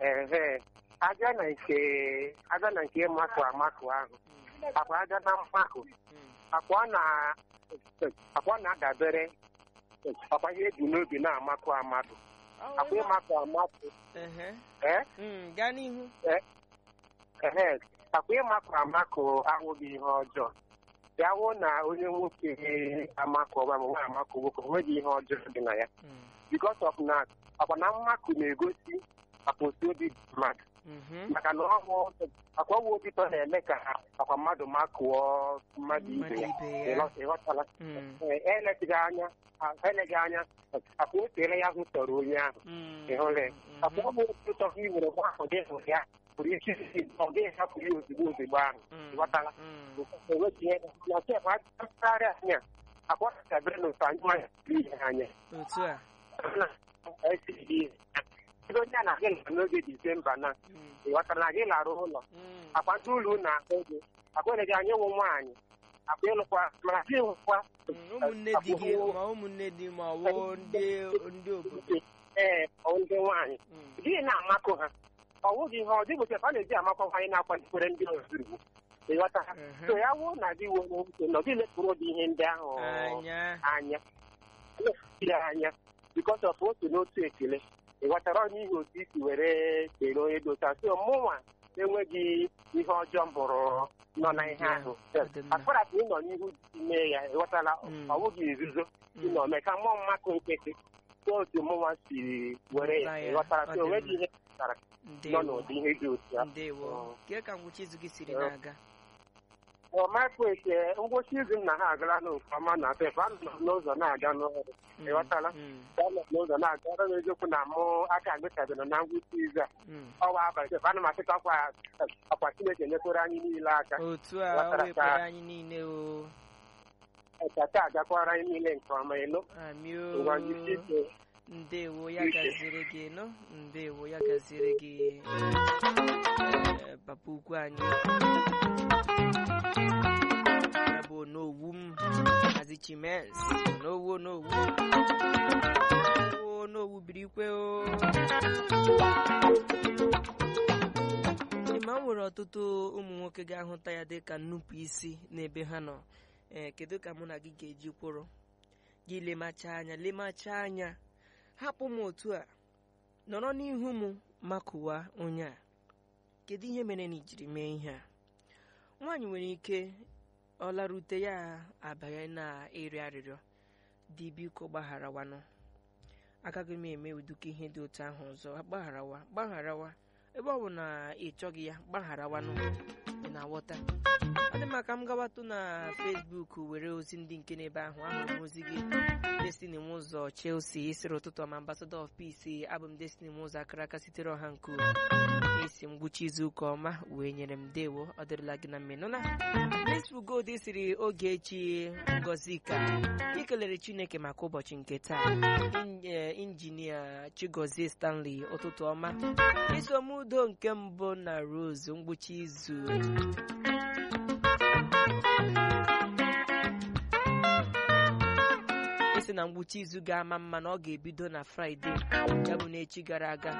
ehe aja na nke aja na nke makụ amakụ ahụ akwa aja na mmakụ akwa ọ na akwa ọ na-adabere akwa ihe eji n'obi na-amakụ amadụ akwa ịmakụ amakụ Ehe. ee Mm, gaa n'ihu ehe akwa ịmakụ amakụ ahụghị ihe ọjọọ ya wụ na onye nwoke amakụ ọba ma nwaanyị amakụ nwoke onweghị ihe ọjọọ dị na ya Mm, because of na akwa na mmakụ na-egosi akpụsi obi mmadụ mhm. maka na ọnwụ akwa ọnwụ obi tọ na-eme ka akwa mmadụ makụọ mmadụ ibe Mmadụ ya ibe ya. Ịghọ- ịghọtala Mm, Ee, eleghị anya eleghị anya akwa oteela ya hụ tọrọ onye ahụ mm, ịhụla ya mhm. akwa ọnwụ obi tọ gị nwere nwa ahụ dị hụrụ ya pụrụ ike isi ọ gaghị hapụ ya ozugbo ozugbo ahụ Mm, ịghọtala mm, enweghị ihe na chef mpaghara anya akwa dabere n'otu anyị nwanyị ihe anya otu a ebe onye a na-agị nọ n'oge disemba na Mm, ịghọtara na gị lara ụlọ mm, akwa ndị ụlọ na ahụ ego akwa gị anya nwe nwaanyị akwa ịlụkwa mana gị nwekwa mm. ụmụnne di gị ma ụmụnne di ma ọ bụ ndị ndị obodo ee ọ ndị nwaanyị Mm, gị na-amakụ ha ọ wụghị ihe ọ dịbụ chef a na-eji amakwa nwaanyị na-akwalitere ndị ọzọ igbo ịghọta ha mhm. so ya wụ na gị nwere nwute nọ gị lepụrụ ụdị ihe ndị ahụ anya anya lepụrụ anya bikos of otu n'otu ekele ị ghọtara onye ihe otu isi were kele onye dị otu a so mụnwa enweghị ihe ọjọọ mbụrụ nọ na ihe ahụ Ọ dị mma. akpara ka ị nọ n'ihu mee ya ị ghọtala Mm. ọ bụghị nzuzo ị Mm, nọ mee ka mmụọ mmakụ nkịtị so otu mụnwa si were ya Ụta ya, ị ghọtara ọ so dị onweghị mma. ihe pụtara nọ ndewo n'ụdị ihe dị otu a ndewo Mm. kee ka ngwụcha izu gị siri Mm. na-aga ọmakwete ngwụcha izu m na ha agala n'oke ọma na pep anọ m n'ụzọ na-aga n'ọrụ Mm, ị ghọtala mm, anọ m n'ụzọ na-aga ọrụ m eziokwu na mụ aka agụchabere na ngwụcha izu a mm. ọwa abalị pep ana m asịkwa akwa akwa chineke nyekwere anyị niile aka otu a Ghọtara o ka- wepụrụ anyị niile o kata agakwara anyị niile nke ọma ịnụ amị ngwa ngwụcha o izu ndewo ya Ike. gaziri gị nọ ndewo ya gaziri gị eh, papa ukwu anyị ya bụ onowu m hazi chimes onowu onowu onowu onowu biri ikwe o ma m nwere ọtụtụ ụmụ nwoke ga-ahụta ya dịka nnupụ isi n'ebe ha nọ ee kedu ka mụ na gị ga-eji kwụrụ gị lemacha anya lemacha anya hapụ m otu a nọrọ n'ihu m makụwa onye a kedu ihe mere na ijiri mee ihe a nwaanyị nwere ike ọ larute ya abanye na ịrịọ arịrịọ dị biko gbagharawanụ agaghị m eme ụdịka ihe dị otu ahụ ọzọ gbagharawa gbagharawa ebe ọ bụ na ị chọghị ya gbagharawanụ ị na-aghọta ọ dị maka m gawatụ na Facebook were ozi ndị nke n'ebe ahụ ahụrụ m ozi gị Destiny m ụzọ Chelsea isiri ụtụtụ ọma ambassador of peace abụ m Destiny m ụzọ akara aka sitere ọha nke esi m ngwụcha izu ụka ọma wee nyere m dewo ọ dịrịla gị na mmenụ na Facebook gold siri oge echi ngozi ka ikelere Chineke maka ụbọchị nke taa In- eh, injinia Chigozie Stanley ụtụtụ ọma iso m udo nke mbụ na Rose ngwụcha izu isi na ngwụcha izu ga-ama mma na ọ ga-ebido na fraịde ya bụ n'echi gara aga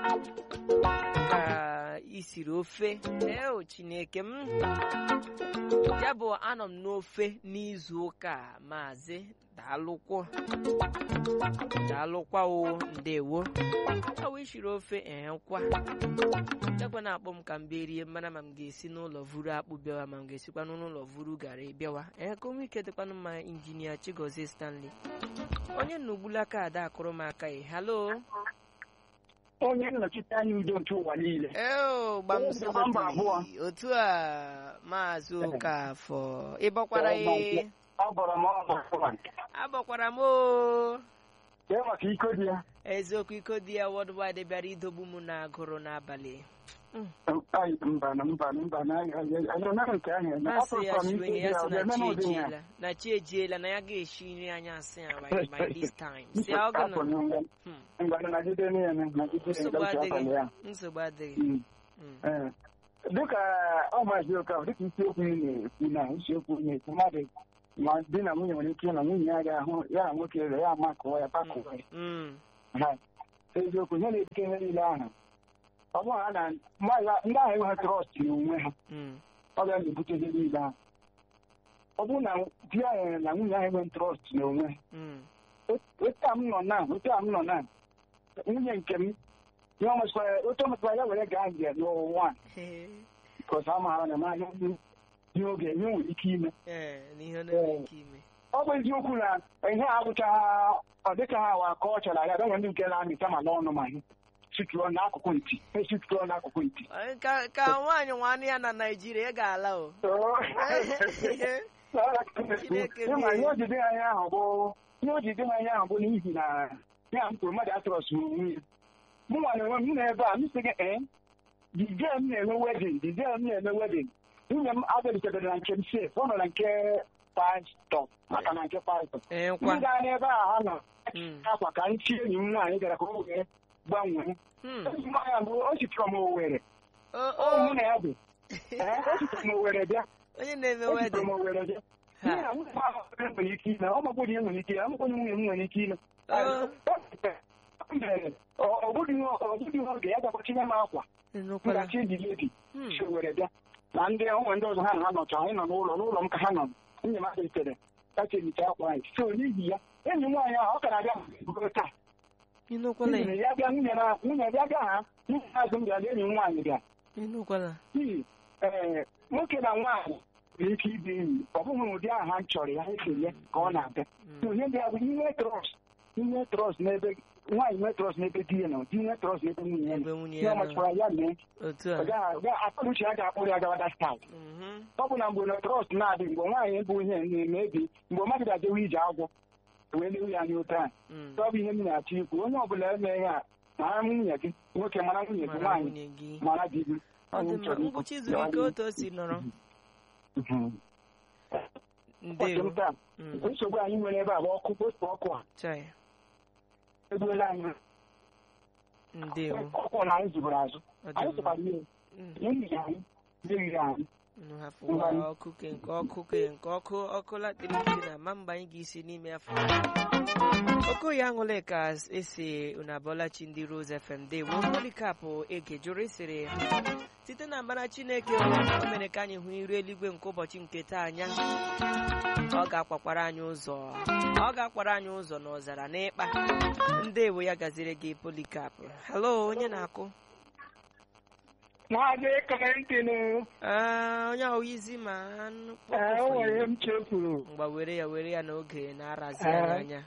ka isiri ofe eo chineke m ya bụ anọ m n'ofe n'izu ụka a, maazị daalụkwọ daalụkwa o ndewo awa ishiri ofe ehekwa jakwa na-akpọ m ka m berie mana ma m ga-esi n'ụlọ vuru akpụ bịawa ma m ga-esikwa n'ụlọ vuru garị bịawa ee ka onwe ike dịkwanụ mma injinia chigozie stanley onye nnugbula aka ada akụrụ m aka ị halo onye nnọchite anya udo nke ụwa niile eo Onye bịara mba abụọ. gbamsogodi otu a maazị okafọ ịbọkwara ya ọ bọrọ m ọbọ abọkwara m o kee maka iko dị ya eziokwu iko dị ya worldwide bịara idogbu m na agụrụ n'abalị Ai, mba na mba na mba na anyị anaghị nke ahụ eme masị ya Afọ si m onye ike ya dị si ọ na ga-eme chi m ụdị ya ejiela na chi ejiela na ya ga-eshi nri anyị asị ya by, by this time si ya ọ Afọ gụna na ngwa Hmm, ngwa nagide niile nagide nsogbu niile abalị adịghị ya nsogbu adịghị Mm. Mm, Ee. dịka ọ maazị Okafor dịka isiokwu ị na-ekwu na isiokwu ị na-ekwu mmadụ ma di na nwunye nwere ike ịnọ nwunye ya ga-ahụ ya na nwoke ere ya amakụwa ya pakụwa ya mm, Ha. eziokwu ihe na-ebute ihe niile ahụ ọ bụrụ na a na mmadụ- ndị ahụ enweghị trọst n'onwe ha Mm. ọ ga na-ebute ihe niile ahụ ọ bụrụ na di ahụ na nwunye ahụ enweghị trọst n'onwe ha Mm. otu a m nọ na otu a m nọ na nwunye nke m ihe ọ mesịkwara otu ọ mesịkwara ya were gaa nje n'ụwa Ee, bikọs a maara na ma ihe ihe oge ihe nwere ike ime ee, na ihe ọ na-enwe ike ime ọ bụ eziokwu na ihe a bụcha ọ dịka ha awa ka ọ chọrọ ya donwe ndị nke na-amịta ma n'ọnụ ma ihe situo n'akụkụ ntị esituo n'akụkụ ntị Ee, ka ka nwaanyị nwanne ya na naijiria ị ga-ala o Chineke ịma mee. ihe ojide anya ahụ bụ ihe ojide anya ahụ bụ n'ihi na ya m kwuru mmadụ atụrọsị onwe ya mụ nwa na onwe m na ebe a m sị gị ee dide m na-eme wedin dide m na-eme wedin nwunye m abịalitere na nke m sef ọ nọ na nke pastọ maka na nke pastọ ee ndị nkwa gaa n'ebe a ha nọ Mm. akwa ka nchi enyi m nwaanyị gara ka o wee gbanwee Hmm. enyi m nwaanyị bụ o sitere m owere O- ọ mụ o, na ya bụ ee o sitere m owere bịa onye na-eme o sitere wedin m owere bịa n'ihi na nwunye m ahụ nwere ike ime ọ magbụrụ ihe nwere ike ime amakwụghị nwunye m nwere ike ime ọ bụghị ihe oge ya gakwatinye m akwa Ịnụkwala. ngachi ndị ledi Hmm. si owere bịa na ndị ụmụ ndị ọzọ ha na ha nọcha anyị nọ n'ụlọ n'ụlọ m ka ha nọ nwunye m adịtere kacha ehicha akwa anyị so n'ihi ya enyi m nwaanyị ahụ ọ ka na-abịa bugoro taa Ịnụkwala nwunye ya bịa nwunye na nwunye bịa bịa ha nwunye azụ m bịara enyi m nwaanyị bịa ịnụkwala n'ihi ee nwoke na nwaanyị nwere ike ịbụ enyi ọ bụghị ụdị ahụ ha chọrọ ya ekele ka ọ na-abịa So ihe ndị a bụ inwe trọst inwe trọst n'ebe nwaanyị nwee trọst n'ebe di ya nọ di nwee trọst n'ebe nwunye ya nọ ebe nwunye ihe ya ọ nọ machara ya mee otu ọ a gaghị- ọ gaghị- akpọnuche ya ga-akpụrụ ya gawa that side Mhm. ọ bụ na mgbe na trọst na-adị mgbe nwaanyị bụ ihe na-eme ebi mgbe mmadụ ga-ajewe ije agwọ wee lewe ya n'ote a Mm. ọ bụ ihe m na-achọ ikwu onye ọbụla eme ihe a mara nwunye gị nwoke mara nwunye gị mara nwaanyị nwunye gị mara di gị ọ dị mma ngwụcha izu ike otu o si nọrọ ụbọchị ndewo m taa Mm. nsogbu anyị nwere ebe a bụ ọkụ postu ọkụ a chai egbuola anyị ndewo ọkụ na anyị zubere azụ ọ anyị dị mma tụkwara ihe Mm. ihe anyị meriri anyị unu hafụwa ọkụ ke nke ọkụ ke nke ọkụ ọkụ latịrị na ma mgbe anyị ga-esi n'ime afọ okoye aṅụle ka esi unu abọlachi ndị Rose FM dewo polikapụ ege jụrụ sịrị site na mbara chineke o mere ka anyị hụ iru eluigwe nke ụbọchị nke taa anya ọ ga-akwakwara anyị ụzọ ọ ga-akwara anyị ụzọ n'ọzara n'ịkpa ndewo ya gaziri gị polikapụ halo onye na-akụ maazị Clinton Ah, onye ahụ izi ma anụ o nwere m chefuru mgba were ya were ya n'oge na-arazi anyị anya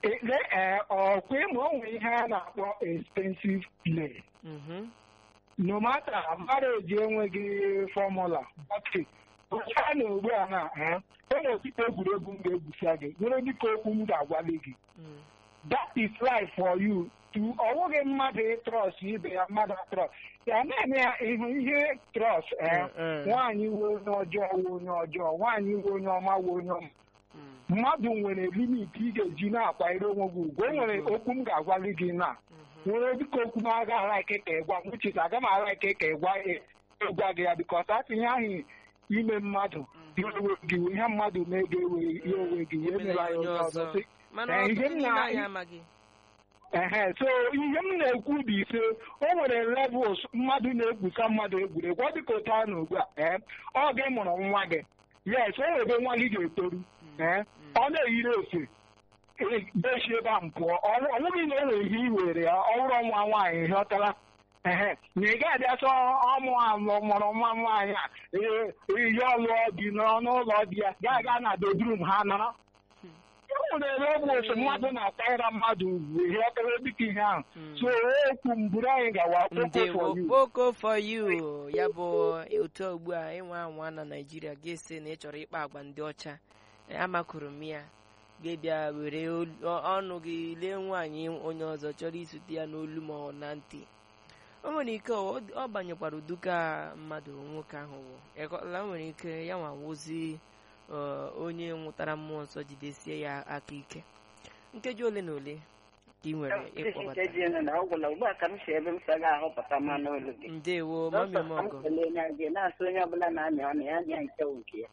ọkwa ịma o nwere ihe a na-akpọ expensive play Mhm. no matter marriage enweghị fọmụla ọkị onye a na ugbu a na eh, o nwere ọtụtụ egwuregwu m ga-egwusa gị nwere dịka okwu m ga-agwali gị Mm. that is life for you to ọ bụghị mmadụ ịtrọst ibe ya mmadụ trọst ya na-eme ya ịhụ ihe trọst Mm, mm. nwaanyị we onye ọjọọ we onye ọjọọ nwaanyị we onye ọma we onye ọma Mm. mmadụ nwere limit ị ga-eji na-akwanyere onwe gị ugwu o nwere okwu m ga-agwali gị na Mhm. nwere dịka okwu m aga ara ike ka ịgwa m uche aga m ara ike ka ịgwa ịgwa gị ya bikọs atụnye ahụ ime mmadụ ya ewe gị wee ihe mmadụ mee ga ewe ya onwe gị wee Emela mere ya anyị onye onye ọzọ ọzọ. sị mana Eh, ihe ọtụtụ m n'ime na- anyị amaghị ehe so ihe m na-ekwu bụ ise o nwere levels mmadụ na-egwusa mmadụ egwuregwu ọ dịka otu a na ugbu a ee ọ gị mụrụ nwa gị yes o nwere ebe nwa gị ga-etoru ee ọ na-eyiri efe dechi ebe a m pụọ ọ bụghị na o nwere ihe i were ya ọ bụrụ nwa nwaanyị hịọtara ehe na ị gaghị abịa sọ ọmụ alụ mụrụ nwa nwaanyị a ee ihe ọlụọ dị n'ọnụ ụlọ dị ya gaa gaa na bedrum ha nọrọ e nwere ebe ọ bụ otu mmadụ na-akwanyere mmadụ ugwu ihe ọkara dịka ihe ahụ Mm. so okwu mburu anyị gawa ndewo kpoko for you ya bụ otu ugbu a ịnwe anwa na naijiria ga-esi na ị chọrọ ịkpa agwa ndị ọcha Eh, amakụrụ m ya ga-ebịa were olu- ọ- ọnụ gị lee nwaanyị onye ọzọ chọrọ isute ya n'olu ma ọ na ntị o nwere ike ọ ọ banyekwara uduka mmadụ nwoke ahụ wụ ịkọla o nwere ike ya nwa wozi onye nwụtara mmụọ nsọ jidesie ya aka ike nkeji ole na ole ka ị nwere ịkpọbata nkeji ene na ọ gwụla ugbu a ka m si ebe m sa ga-ahụpụta mmanụ olu gị ndewo mami Dọkịta, ka m mọgọ kelee nya gị na-asị onye ọbụla na-anya ọnụ ya anya nke wụ nke ya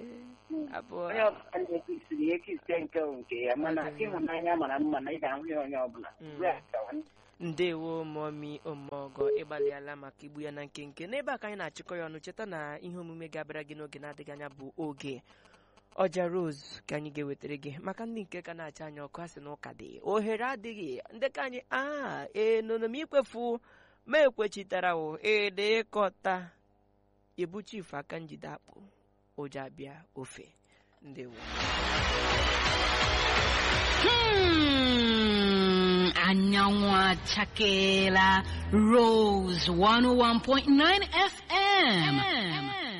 abụọ onye ọbụla na-ekisiri ya ekisie nke wụ nke ya mana Ọ dị mma. ịhụnanya mara mma na ị ga-ahụ ya onye ọbụla Mm. Ugbu a, gawa. ndewo momi omeọgọ ịgbalịala maka igbu ya na nkenke n'ebe a ka anyị na-achịkọ ya ọnụ cheta na ihe omume ga-abịara gị n'oge na-adịghị anya bụ oge ọja rose ka anyị ga-ewetara gị maka ndị nke ka na-acha anya ọkụ asị na ụka dị ohere adịghị ndị ka anyị a enono m ikwefu ma ekwechitara o ede ịkọta ebu chief aka njide akpụ ụjọ abịa ofe ndewo Hmm, anyanwụ achakeela Rose 101.9 FM.